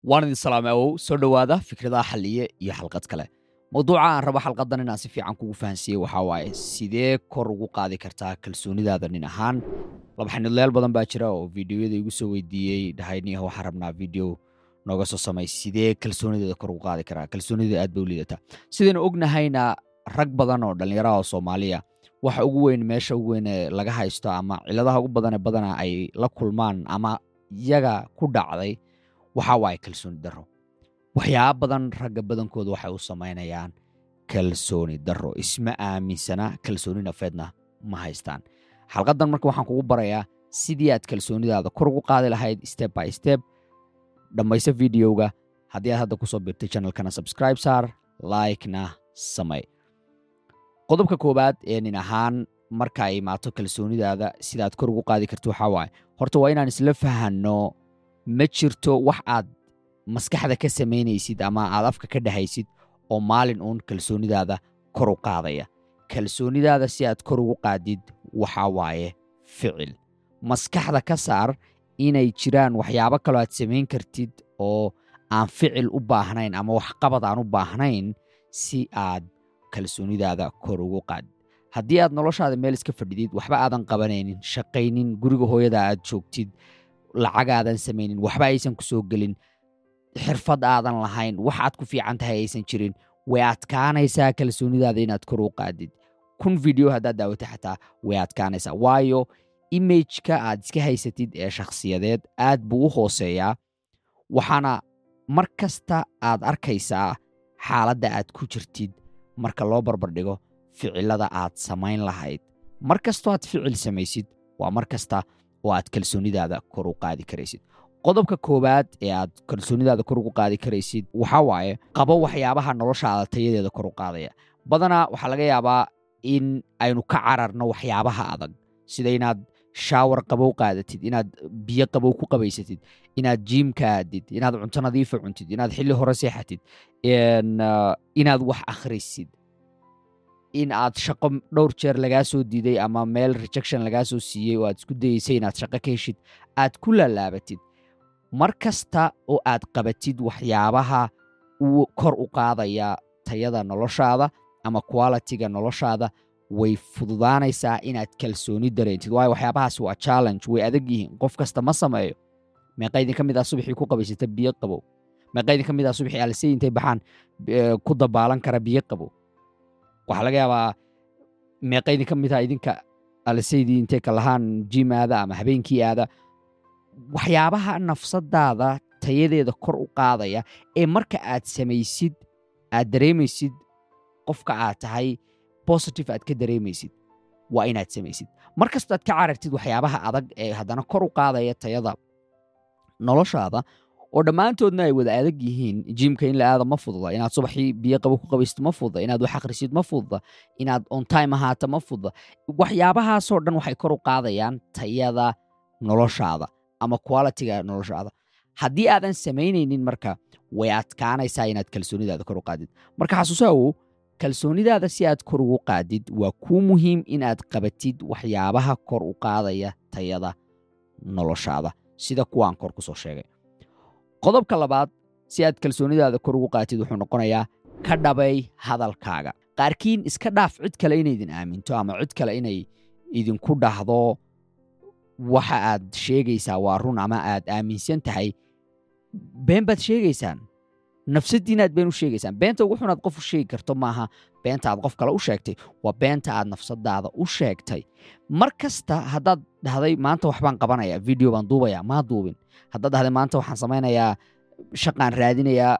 waan idin salaamay awow soo dhowaada fikradaha xalliye iyo xalqad kale mawduuca aan rabo xalqadan inaan si fiican kugu fahansiiyey waxaa waaye sidee kor ugu qaadi kartaa kalsoonidaada nin ahaan laba xanidlayaal badan baa jira oo fideoyada igu soo weydiiyey dhahayniah waxaan rabnaa video nooga soo samay sidee kalsoonideeda kor ugu qaadi karaa kalsoonida aad bay u liidataa sidaynu ognahayna rag badan oo dhallinyaraha oo soomaaliya waxa ugu weyn meesha ugu weyn ee laga haysto ama ciladaha ugu badan ee badana ay la kulmaan ama iyaga ku dhacday waxaa waaye kalsooni darro waxyaaba badan ragga badankooda waxay u samaynayaan kalsooni darro isma aaminsana kalsooni nafeedna ma haystaan xalqadan marka waxaan kugu barayaa sidii aad kalsoonidaada kor ugu qaadi lahayd step by step dhammayso videoga haddii aad hadda kusoo birtay channelkana subscribe saar likena samay qodobka koowaad ee nin ahaan marka ay imaato kalsoonidaada sidaad kor ugu qaadi karto waxaa waaye horta waa inaan isla fahanno ma jirto wax aad maskaxda ka samaynaysid ama aad afka ka dhahaysid oo maalin uun kalsoonidaada kor u qaadaya kalsoonidaada si aad kor ugu qaadid waxaa waaye ficil maskaxda ka saar inay jiraan waxyaabo kaloo aad samayn kartid oo aan ficil u baahnayn ama waxqabad aan u baahnayn si aad kalsoonidaada kor ugu qaadid haddii aad noloshaada meel iska fadhidid waxba aadan qabanaynin shaqaynin guriga hooyada aad joogtid lacagaadan samaynin waxba aysan ku soo gelin xirfad aadan lahayn wax aad ku fiican tahay aysan jirin way adkaanaysaa kalsoonidaada inaad kor u qaadid kun video haddaad daawata xataa way adkaanaysaa waayo imageka aad iska haysatid ee shakhsiyadeed aad buu u hooseeyaa waxaana mar kasta aad arkaysaa xaaladda aad ku jirtid marka loo barbardhigo ficilada aad samayn lahayd mar kastoo aad ficil samaysid waa mar kasta oo aad kalsoonidaada kor u qaadi karaysid qodobka koowaad ee aad kalsoonidaada kor ugu qaadi karaysid waxaa waaye qabo waxyaabaha noloshaada tayadeeda kor u qaadaya badanaa waxaa laga yaabaa in aynu ka cararno waxyaabaha adag sida inaad shaawar qabow qaadatid inaad biyo qabow ku qabaysatid inaad jiimka aadid inaad cunto nadiifa cuntid inaad xilli hore seexatid inaad wax akhrisid in aad shaqo dhowr jeer lagaa soo diiday ama meel rejection lagaa soo siiyey oo aad isku dayeysay inaad shaqo ka heshid aad ku laalaabatid mar kasta oo aad qabatid waxyaabaha uu kor u qaadaya tayada noloshaada ama qualitiga noloshaada way fududaanaysaa inaad kalsooni dareentid waayo waxyaabahaas waa challenge way adag yihiin qof kasta ma sameeyo meeqa idin ka mid ah subaxii ku qabaysata biyo qabow meeqa idin ka mid ah subaxii alsey intay baxaan ku dabaalan kara biyo qabow waxaa laga yaabaa meeqa idin ka mid ah idinka alseydii intay ka lahaan jim aada ama habeenkii aada waxyaabaha nafsadaada tayadeeda kor u qaadaya ee marka aad samaysid aad dareemaysid qofka aad tahay positive aad ka dareemaysid waa inaad samaysid mar kastoo aad ka carartid waxyaabaha adag ee haddana kor u qaadaya tayada noloshaada oo dhammaantoodna ay wada adag yihiin jiimka in la aada ma fududa inaad subaxii biyo qabo ku qabaysid ma fududa inaad wax akhrisid ma fududa inaad on time ahaato ma fududa waxyaabahaasoo dhan waxay kor u qaadayaan tayada noloshaada ama qualitiga noloshaada haddii aadan samaynaynin marka way adkaanaysaa inaad kalsoonidaada kor u qaadid marka xasuusaawow kalsoonidaada si aad kor ugu qaadid waa kuu muhiim inaad qabatid waxyaabaha kor u qaadaya tayada noloshaada sida kuwaan kor ku soo sheegay qodobka labaad si aad kalsoonidaada kor ugu qaatid wuxuu noqonayaa ka dhabay hadalkaaga qaarkiin iska dhaaf cid kale inaydin aaminto ama cid kale inay idinku dhahdo waxa aad sheegaysaa waa run ama aad aaminsan tahay been baad sheegaysaan nafsadiinaad been u sheegaysaan beenta ugu xunaad qof u sheegi karto maaha beenta aad qof kale u sheegtay waa beenta aad nafsadaada u sheegtay mar kasta haddaad dhahday maanta waxbaan qabanaya video baan duubaya maa duubin haddaad dhahday maanta waxaan samaynayaa shaqaan raadinayaa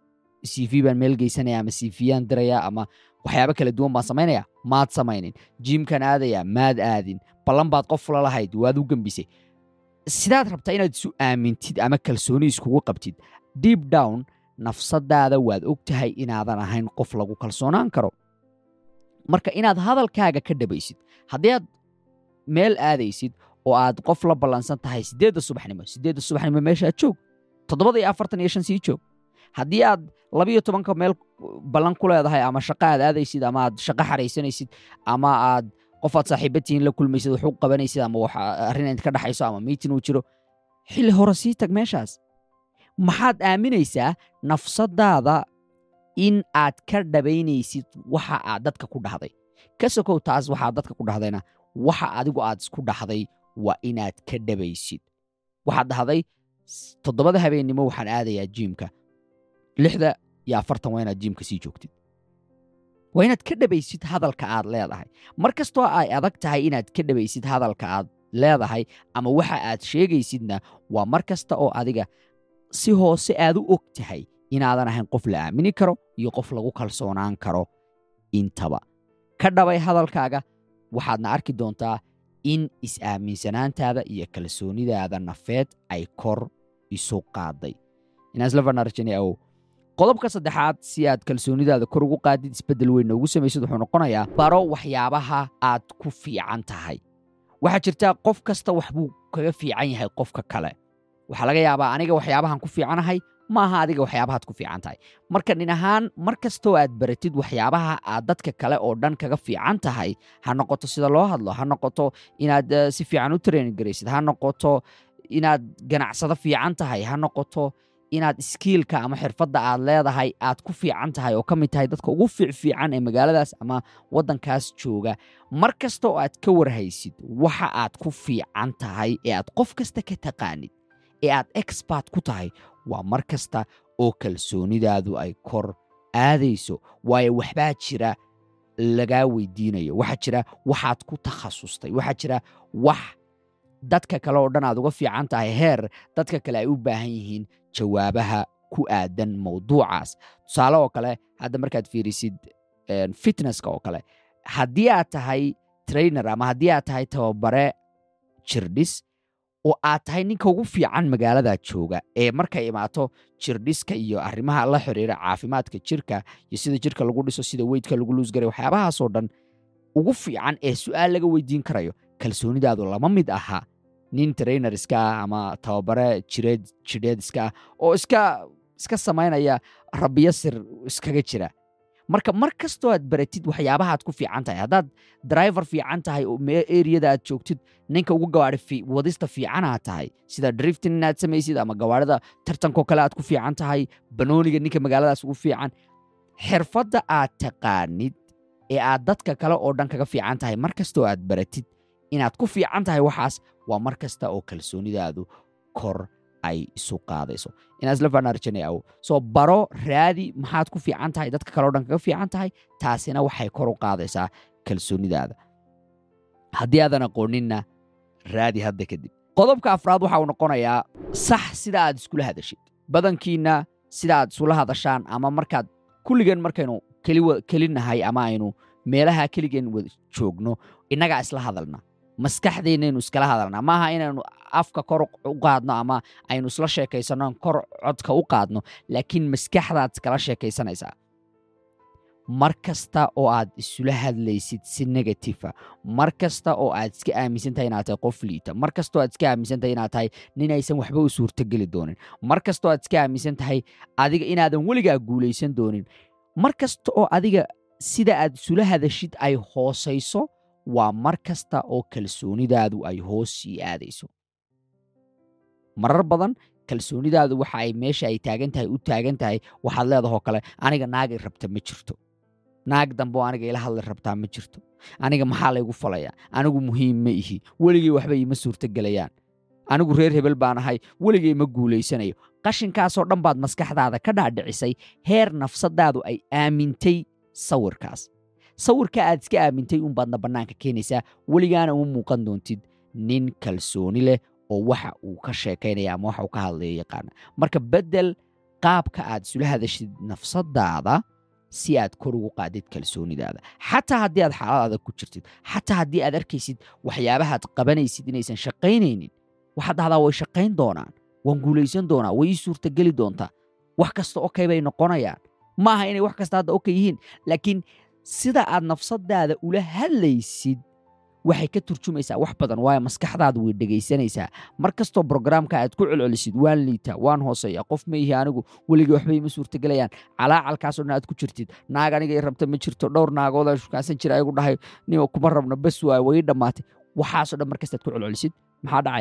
c v baan meel geysanaya ama c v yaan diraya ama waxyaabo kala duwan baan samaynaya maad samaynin jiimkan aadaya maad aadin ballan baad qof la lahayd waad u gembisay sidaad rabtaa inaad isu aamintid ama kalsooni iskugu qabtid deep down nafsadaada waad og tahay inaadan ahayn qof lagu kalsoonaan karo marka inaad hadalkaaga ka dhabaysid haddii aad meel aadaysid oo aad qof la ballansan tahay siddeedda subaxnimo siddeedda subaxnimo meesha aad joog toddobada iyo afartan iyo shan sii joog haddii aad labiyo tobanka meel ballan ku leedahay ama shaqo aad aadaysid ama aad shaqo xaraysanaysid ama aad qof aad saaxiibatihiin la kulmaysid wax u qabanaysid ama wax arrin idinka dhexayso ama miitin uu jiro xilli hore sii tag meeshaas maxaad aaminaysaa nafsadaada in aad ka dhabaynaysid waxa aad dadka ku dhahday ka sokow taas waxaad dadka ku dhahdayna waxa adigu aad isku dhahday waa inaad ka dhabaysid waxaad dhahday toddobada habeennimo waxaan aadayaa jiimka lixda iyo afartan waa inaad jiimka sii joogtid waa inaad ka dhabaysid hadalka aad leedahay mar kastoo ay adag tahay inaad ka dhabaysid hadalka aad leedahay ama waxa aad sheegaysidna waa mar kasta oo adiga si hoose aad u og tahay inaadan ahayn qof la aamini karo iyo qof lagu kalsoonaan karo intaba ka dhabay hadalkaaga waxaadna arki doontaa in is-aaminsanaantaada iyo kalsoonidaada nafeed ay kor isu qaaday inaaslevanarjaniaw qodobka saddexaad si aad kalsoonidaada kor ugu qaadid isbeddel weyn noogu samaysid wuxuu noqonayaa baro waxyaabaha aad ku fiican tahay waxaa jirtaa qof kasta wax buu kaga fiican yahay qofka kale waxaa laga yaabaa aniga waxyaabahan ku fiicanahay ma aha adiga waxyaabahaad ku fiican tahay marka nin ahaan mar kastoo aad baratid waxyaabaha aad dadka kale oo dhan kaga fiican tahay ha noqoto sida loo hadlo ha noqoto inaad si fiican u training garaysid ha noqoto inaad ganacsado fiican tahay ha noqoto inaad iskiilka ama xirfadda aad leedahay aad ku fiican tahay oo ka mid tahay dadka ugu fiicfiican ee magaaladaas ama waddankaas jooga mar kasta oo aad ka warhaysid waxa aad ku fiican tahay ee aad qof kasta ka taqaanid ee aad expert ku tahay waa mar kasta oo kalsoonidaadu ay kor aadayso waayo waxbaa jira lagaa weydiinayo waxaa jira waxaad ku takhasustay waxaa jira wax dadka kale oo dhan aad uga fiican tahay heer dadka kale ay u baahan yihiin jawaabaha ku aadan mawduucaas tusaale oo kale hadda markaad fiirisid fitnesska oo kale haddii aad tahay trainer ama haddii aad tahay tababare jirdhis oo aad tahay ninka ugu fiican magaalada jooga ee markay imaato jirdhiska iyo arrimaha la xiriira caafimaadka jirka iyo sida jirka lagu dhiso sida weydka lagu luusgaray waxyaabahaasoo dhan ugu fiican ee su'aal laga weydiin karayo kalsoonidaadu lama mid aha nin trainer iska ah ama tababare jireed jidheed iska ah oo iska iska samaynaya rabiyo sir iskaga jira marka mar kastoo aad baratid waxyaabahaad ku fiican tahay haddaad driver fiican tahay oo eriyada aad joogtid ninka ugu gawaari wadista fiicanaad tahay sida driftin inaad samaysid ama gawaarida tartankoo kale aad ku fiican tahay banooniga ninka magaaladaas ugu fiican xirfadda aad taqaanid ee aad dadka kale oo dhan kaga fiican tahay mar kastoo aad baratid inaad ku fiican tahay waxaas waa mar kasta oo kalsoonidaadu kor ay isu qaadayso inaaslevanarjaneaw soo baro raadi maxaad ku fiican tahay dadka kale o dhan kaga fiican tahay taasina waxay kor u qaadaysaa kalsoonidaada haddii aadan aqooninna raadi hadda kadib qodobka afraad waxa uu noqonayaa sax sida aad iskula hadashid badankiinna sida aad isula hadashaan ama markaad kulligeen markaynu kelinahay ama aynu meelaha keligeen wada joogno innagaa isla hadalna maskaxdeennaynu iskala hadalnaa maaha inaynu afka kor u qaadno ama aynu isla sheekaysanno kor codka u qaadno laakiin maskaxdaad iskala sheekaysanaysaa mar kasta oo aad isula hadlaysid si negatifa mar kasta oo aad iska aaminsan tahay inaad tahay qof liita mar kastoo aad iska aaminsan tahay inaad tahay nin aysan waxba u suurtogeli doonin mar kastoo aad iska aaminsan tahay adiga inaadan weligaa guulaysan doonin mar kasta oo adiga sida aad isula hadashid ay hoosayso waa mar kasta oo kalsoonidaadu ay hoos sii aadayso marar badan kalsoonidaadu waxa ay meesha ay taagan tahay u taagan tahay waxaad leedahoo kale aniga naagay rabta ma jirto naag dambe oo aniga ila hadli rabtaa ma jirto aniga maxaa laygu falayaa anigu muhiim ma ihi weligay waxba iima suurtogelayaan anigu reer hebel baan ahay weligay ma guulaysanayo qashinkaasoo dhan baad maskaxdaada ka dhaadhicisay heer nafsadaadu ay aamintay sawirkaas sawirka aad iska aamintay unbaadna bannaanka keenaysaa weligaana uma muuqan doontid nin kalsooni leh oo waxa uu ka sheekaynaya ama waxa uu ka hadlaya yaqaana marka beddel qaabka aad isula hadashid nafsadaada si aad kor ugu qaadid kalsoonidaada xataa haddii aad xaalad adag ku jirtid xataa haddii aad arkaysid waxyaabahaad qabanaysid inaysan shaqaynaynin waxaad dhahdaa way shaqayn doonaan waan guulaysan doonaa way ii suurtageli doontaa wax kasta okay bay noqonayaan ma aha inay wax kasta hadda okay yihiin laakiin sida aad nafsadaada ula hadlaysid waxay ka turjumaysaa wax badan waayo maskaxdaadu way dhegaysanaysaa mar kastoo brograamka aad ku celcelisid waan liitaa waan hooseeya qof ma ihi anigu weligii waxba ima suurtagelayaan calaacalkaasoo dhan aad ku jirtid naag aniga i rabta ma jirto dhowr naagooda shukaasan jira ayagu dhahay nima kuma rabno bes waayo way ii dhammaatay waxaasoo dhan mar kastaad ku celcelisid maxaa dhacaya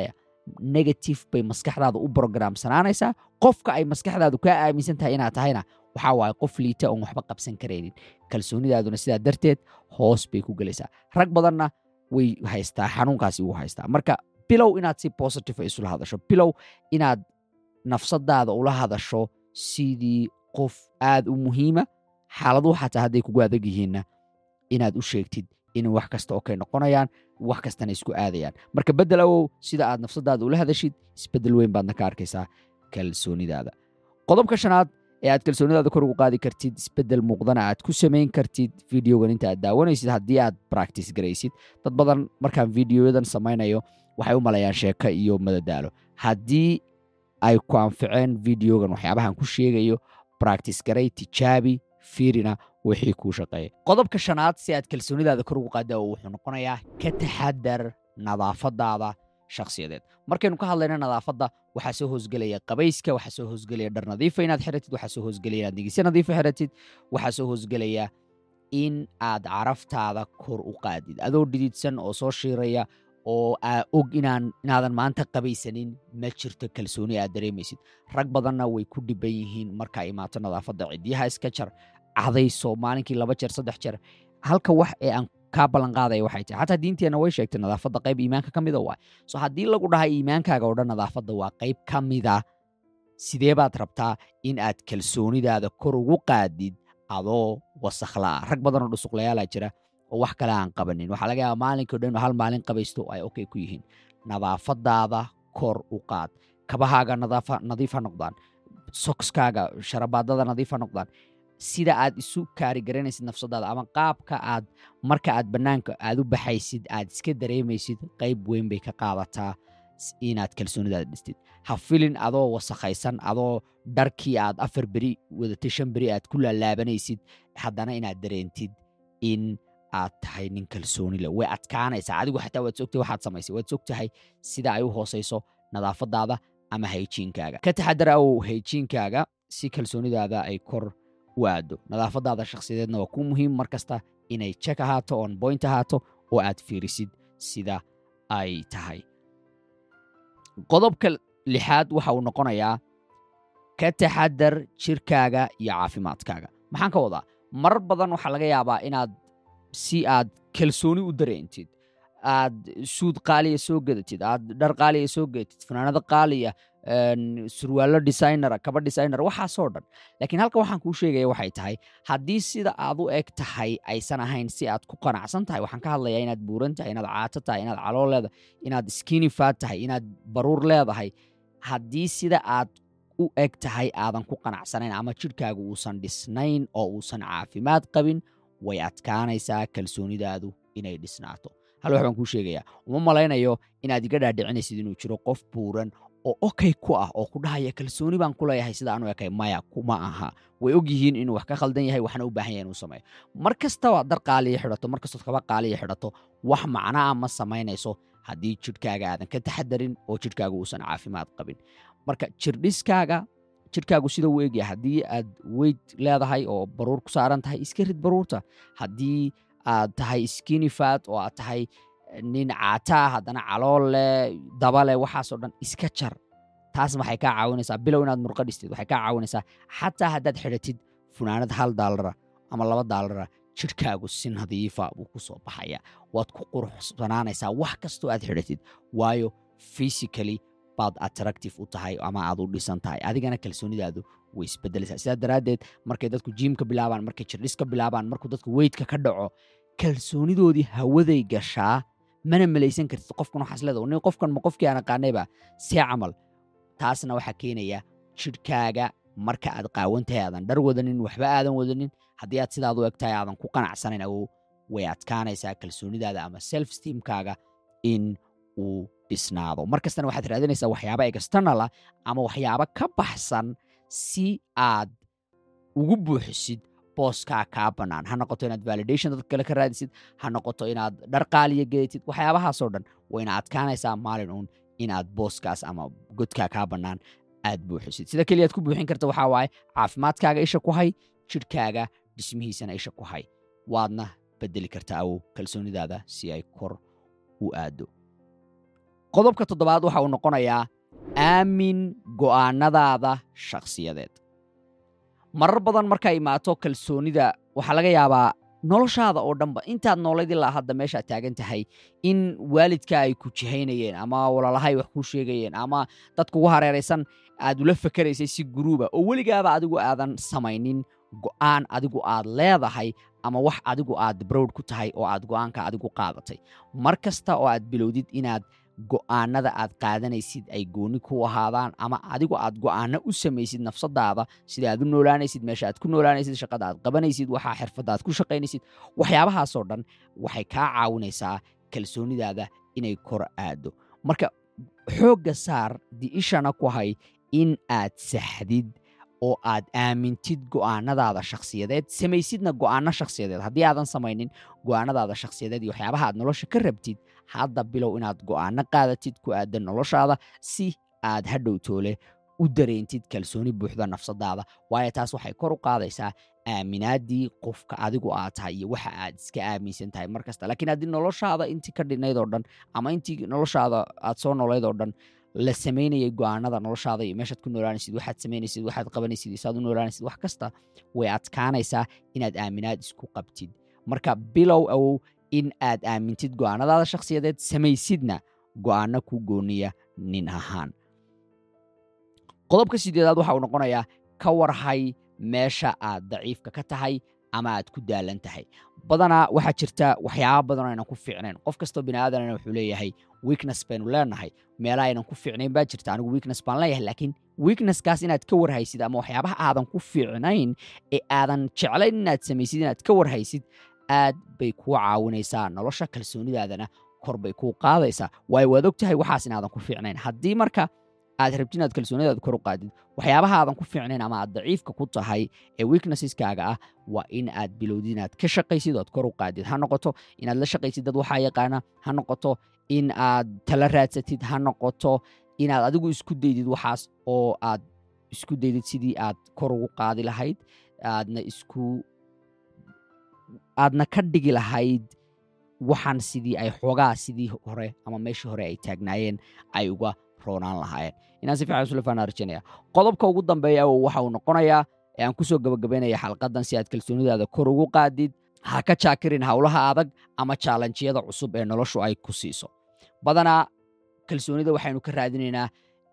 negative bay maskaxdaada u brogramsanaanaysaa qofka ay maskaxdaadu kaa aaminsan tahay inaad tahayna waxaa waaye qof liita oon waxba qabsan karaynin kalsoonidaaduna sidaa darteed hoos bay ku gelaysaa rag badanna way haystaa xanuunkaasi wuu haystaa marka bilow inaad si positive isula hadasho bilow inaad nafsadaada ula hadasho sidii qof aad u muhiima xaaladuhu xataa hadday kugu adag yihiinna inaad u sheegtid in wax kasta oo kay noqonayaan wax kastana isku aadayaan marka bedel awow sida aad nafsadaada ula hadashid isbedel weyn baadna ka arkaysaa kalsoonidaada qodobka shanaad ee aad kalsoonidaada kor ugu qaadi kartid isbedel muuqdana aad ku samayn kartid videogan inta aad daawanaysid haddii aad practice garaysid dad badan markaan videoyadan samaynayo waxay u malayaan sheeko iyo madadaalo haddii ay ku anficeen videogan waxyaabahan ku sheegayo practice garay tijaabi fiirina wixii kuu shaqeeya qodobka shanaad si aad kalsoonidaada kor ugu qaada wuxuu noqonayaa ka taxadar nadaafadaada shakhsiyadeed markaynu ka hadlayno nadaafadda waxaa soo hoosgelaya qabayska waxaa soo hoosgelaya dhar nadiifa inaad xiratid waxaa soo hoosgelaya inaad nigisyo nadiifa xiratid waxaa soo hoosgelaya in aad caraftaada kor u qaadid adoo dhididsan oo soo shiiraya oo aa og inaan inaadan maanta qabaysanin ma jirto kalsooni aad dareemaysid rag badanna way ku dhiban yihiin markaa imaato nadaafadda cidyaha iska jar cadayso maalinkii laba jeer saddex jeer halka wax ee aan kaa ballanqaadaya waxay tahay xataa diinteenna way sheegtay nadaafadda qayb iimaanka ka mida waay so haddii lagu dhahay iimaankaaga oo dhan nadaafadda waa qayb ka mida sidee baad rabtaa in aad kalsoonidaada kor ugu qaadid adoo wasakhlaa rag badanoo dhusuqlayaalaa jira oo wax kale aan qabanin waxaa laga yaaba maalinkao dhan hal maalin qabaysto ay okay ku yihiin nadaafadaada kor u qaad kabahaaga nadiif ha noqdaan sokskaaga sharabaadada nadiif ha noqdaan sida aad isu kaarigaranaysid nafsadaada ama qaabka aad marka aad bannaanka aad u baxaysid aad iska dareemaysid qayb weyn bay ka qaadataa inaad kalsoonidaada dhistid ha filin adoo wasakhaysan adoo dharkii aad afar beri wadatay shan beri aad ku laalaabanaysid haddana inaad dareentid in aad tahay nin kalsooni leh way adkaanaysaa adigu xataa waad sogtahay waxaad samaysay waad sogtahay sida ay u hoosayso nadaafadaada ama hayjiinkaaga ka taxadar awow hayjiinkaaga si kalsoonidaada ay kor u aado nadaafadaada shakhsiyadeedna waa ku muhiim mar kasta inay jek ahaato on boint ahaato oo aad fiirisid sida ay tahay qodobka lixaad waxa uu noqonayaa ka taxadar jirkaaga iyo caafimaadkaaga maxaan ka wadaa marar badan waxaa laga yaabaa inaad si aad kalsooni u dareentid aad suud qaaliya soo gadatid aad dhar qaaliya soo gadatid fanaanado qaaliya surwaallo designera kaba designer waxaasoo dhan laakiin halka waxaan kuu sheegaya waxay tahay haddii sida aad u eg tahay aysan ahayn si aad ku qanacsan tahay waxaan ka hadlayaa inaad buuran tahay inaad caato tahay inaad calool leedahay inaad skinifaad tahay inaad baruur leedahay haddii sida aad u eg tahay aadan ku qanacsanayn ama jidhkaaga uusan dhisnayn oo uusan caafimaad qabin way adkaanaysaa kalsoonidaadu inay dhisnaato hal wax baan kuu sheegayaa uma malaynayo inaad iga dhaadhicinaysid inuu jiro qof buuran oo okay ku ah oo ku dhahaya kalsooni baan ku leeyahay sida aanu ekay maya kuma aha way og yihiin inuu wax ka khaldan yahay waxna u baahan yahay inuu sameeyo mar kastaba dar qaaliya xidhato mar kastood kaba qaaliya xidhato wax macnaa ma samaynayso haddii jidhkaaga aadan ka taxadarin oo jidhkaaga uusan caafimaad qabin marka jirdhiskaaga jidhkaagu sida u egyahay haddii aad weyd leedahay oo baruur ku saaran tahay iska rid baruurta haddii aad tahay skinifat oo aad tahay nin caataa haddana calool leh daba leh waxaasoo dhan iska jar taas waxay kaa caawinaysaa bilow inaad murqa dhistid waxay kaa caawinaysaa xataa haddaad xidhatid funaanad hal daalara ama laba daalara jidhkaagu si nadiifa buu ku soo baxaya waad ku quruxsanaanaysaa wax kastoo aad xidhatid waayo physically baad attractive u tahay ama aad u dhisan tahay adigana kalsoonidaadu way isbedelaysaa sidaa daraaddeed markay dadku jiimka bilaabaan markay jirdhiska bilaabaan markuu dadku weydka ka dhaco kalsoonidoodii hawaday gashaa mana malaysan kartid qofkan waxaas leeda nin qofkan ma qofkii aan aqaanayba see camal taasna waxaa keenaya jidhkaaga marka aad qaawan tahay aadan dhar wadanin waxba aadan wadanin haddii aad sidaad u eg tahay aadan ku qanacsanayn awow way adkaanaysaa kalsoonidaada ama self steamkaaga in uu dhisnaado mar kastana waxaad raadinaysaa waxyaaba externala ama waxyaaba ka baxsan si aad ugu buuxisid booskaa kaa bannaan ha noqoto inaad validation dad kale ka raadisid ha noqoto inaad dhar qaaliya gedatid waxyaabahaasoo dhan wayna adkaanaysaa maalin uun inaad booskaas ama godkaa kaa bannaan aad buuxisid sida keliyaad ku buuxin karta waxaa waaye caafimaadkaaga isha ku hay jidhkaaga dhismihiisana isha ku hay waadna bedeli kartaa awow kalsoonidaada si ay kor u aado qodobka toddobaad waxa uu noqonayaa aamin go'aanadaada shakhsiyadeed marar badan markaa imaato kalsoonida waxaa laga yaabaa noloshaada oo dhanba intaad noolayd ilaa hadda meeshaad taagan tahay in waalidka ay ku jihaynayeen ama walaalahay wax kuu sheegayeen ama dad kugu hareeraysan aad ula fakeraysay si guruuba oo weligaaba adigu aadan samaynin go'aan adigu aad leedahay ama wax adigu aad browd ku tahay oo aad go'aanka adigu qaadatay mar kasta oo aad bilowdid inaad go'aanada aad qaadanaysid ay gooni ku ahaadaan ama adigu aad go'aano u samaysid nafsadaada sida aad u noolaanaysid meesha aad ku noolaanaysid shaqada aad qabanaysid waxaa xirfadda aad ku shaqaynaysid waxyaabahaasoo dhan waxay kaa caawinaysaa kalsoonidaada inay kor aado marka xoogga saar di'ishana ku hay in aad saxdid oo aad aamintid go'aanadaada shakhsiyadeed samaysidna go'aano shakhsiyadeed haddii aadan samaynin go'aanadaada shakhsiyadeed iyo waxyaabaha aad nolosha ka rabtid hadda bilow inaad go'aano qaadatid ku aadan noloshaada si aad hadhow toole u dareentid kalsooni buuxda nafsadaada waayo taas waxay kor u qaadaysaa aaminaadii qofka adigu aad tahay iyo waxa aad iska aaminsan tahay mar kasta laakiin haddii noloshaada intii ka dhinayd oo dhan ama intii noloshaada aad soo noolayd oo dhan la samaynayay go'aanada noloshaada iyo meeshaad ku noolaanaysid waxaad samaynaysid waxaad qabanaysid iyo saad u noolaanaysid wax kasta way adkaanaysaa inaad aaminaad isku qabtid marka bilow awow in aad aamintid go'aanadaada shakhsiyadeed samaysidna go'aano ku gooniya nin ahaan qodobka sideedaad waxa uu noqonayaa ka warhay meesha aad daciifka ka tahay ama aad ku daalan tahay badanaa waxaa jirta waxyaaba badanoo aynan ku fiicnayn qof kastoo bini aadanana wuxuu leeyahay weakness baynu leenahay meelaha aynan ku fiicnayn baa jirta anigu weakness baan leeyahay laakiin weaknesskaas inaad ka warhaysid ama waxyaabaha aadan ku fiicnayn ee aadan jeclayn inaad samaysid inaad ka warhaysid aad bay kuu caawinaysaa nolosha kalsoonidaadana kor bay kuu qaadaysaa waayo waad og tahay waxaas inaadan ku fiicnayn haddii marka aad rabtid inaad kalsoonidaada kor u qaadid waxyaabaha aadan ku fiicnayn ama aad daciifka ku tahay ee weaknesseskaga ah waa in aad bilowdid inaad ka shaqaysid oad kor u qaadid ha noqoto inaad la shaqaysid dad waxaa yaqaana ha noqoto in aad tala raadsatid ha noqoto inaad adigu isku daydid waxaas oo aad isku daydid sidii aad kor ugu qaadi lahayd aadna isku aadna ka dhigi lahayd waxaan sidii ay xoogaa sidii hore ama meeshii hore ay taagnaayeen ay uga roonaan lahaayeen inaan si fiican isula faanaa rajaynaya qodobka ugu dambeeya waxa uu noqonayaa ee aan kusoo gabagabaynaya xalqadan si aad kalsoonidaada kor ugu qaadid ha ka jaakirin howlaha adag ama jaalanjiyada cusub ee noloshu ay ku siiso badanaa kalsoonida waxaynu ka raadinaynaa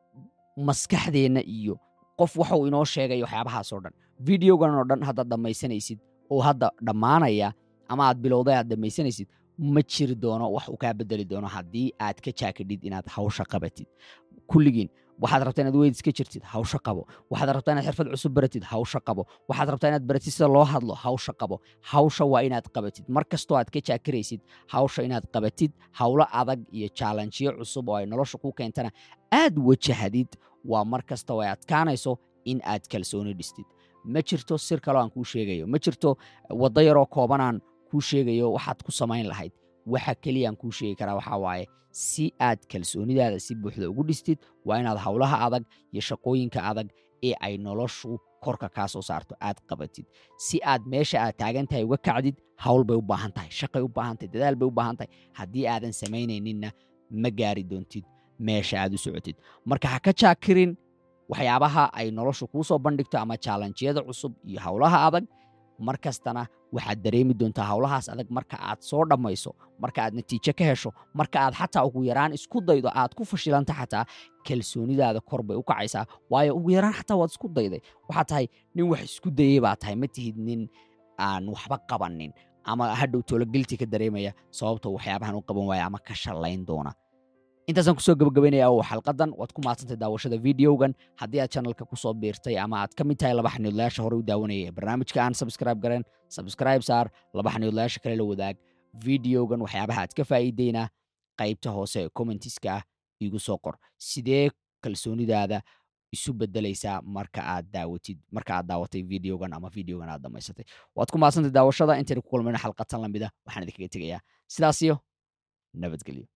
maskaxdeenna iyo qof waxuu inoo sheegay waxyaabahaasoo dhan videogan oo dhan haddaad dhammaysanaysid oo hadda dhammaanaya ama aad bilowday aad dhammaysanaysid ma jiri doono wax uu kaa bedeli doono haddii aad ka jaakidhid inaad hawsha qabatid kulligiin waxaad rabtaa inaad weyd iska jirtid hawsha qabo waxaad rabtaa inaad xirfad cusub baratid hawsha qabo waxaad rabtaa inaad baratid sida loo hadlo hawsha qabo hawsha waa inaad qabatid mar kastoo aad ka jaakiraysid hawsha inaad qabatid howlo adag iyo jaalanjiyo cusub oo ay nolosha ku keentana aad wajahadid waa mar kasta oo ay adkaanayso in aad kalsooni dhistid ma jirto sir kaloo aan kuu sheegayo ma jirto waddo yaroo koobanaan kuu sheegayo waxaad ku samayn lahayd waxa keliyaan kuu sheegi karaa waxaa waaye si aad kalsoonidaada si buuxda ugu dhistid waa inaad howlaha adag iyo shaqooyinka adag ee ay noloshu korka kaa soo saarto aad qabatid si aad meesha aad taagan tahay uga kacdid hawl bay u baahan tahay shaqay u baahan tahay dadaal bay u baahan tahay haddii aadan samaynayninna ma gaari doontid meesha aad u socotid marka ha ka jaakirin waxyaabaha ay noloshu kuu soo bandhigto ama jaalanjiyada cusub iyo howlaha adag mar kastana waxaad dareemi doontaa howlahaas adag marka aad soo dhammayso marka aad natiijo ka hesho marka aad xataa ugu yaraan isku daydo aad ku fashilanta xataa kalsoonidaada kor bay u kacaysaa waayo ugu yaraan xataa waad isku dayday waxaad tahay nin wax isku dayey baa tahay ma tihid nin aan waxba qabanin ama hadhow toologelti ka dareemaya sababta waxyaabahan u qaban waaya ama ka shallayn doona intaasaan kusoo gabagabaynaya oo xalqadan waad ku maadsantay daawashada videogan haddii aad channelka kusoo biirtay ama aad ka mid tahay laba xaniidlayaasha hore u daawanaya ee barnaamijka aan subscribe garen subscribe saar laba xaniidlayaasha kale la wadaag videogan waxyaabaha aad ka faa'iideyna qaybta hoose ee commentiska ah igu soo qor sidee kalsoonidaada isu bedelaysaa marka aad daawatid marka aad daawatay videogan ama videogan aad dhammaysatay waad ku maadsantay daawashada intayna ku kulmayna xalqatan lamida waxaan idinkaga tegayaa sidaasiyo nabadgelyo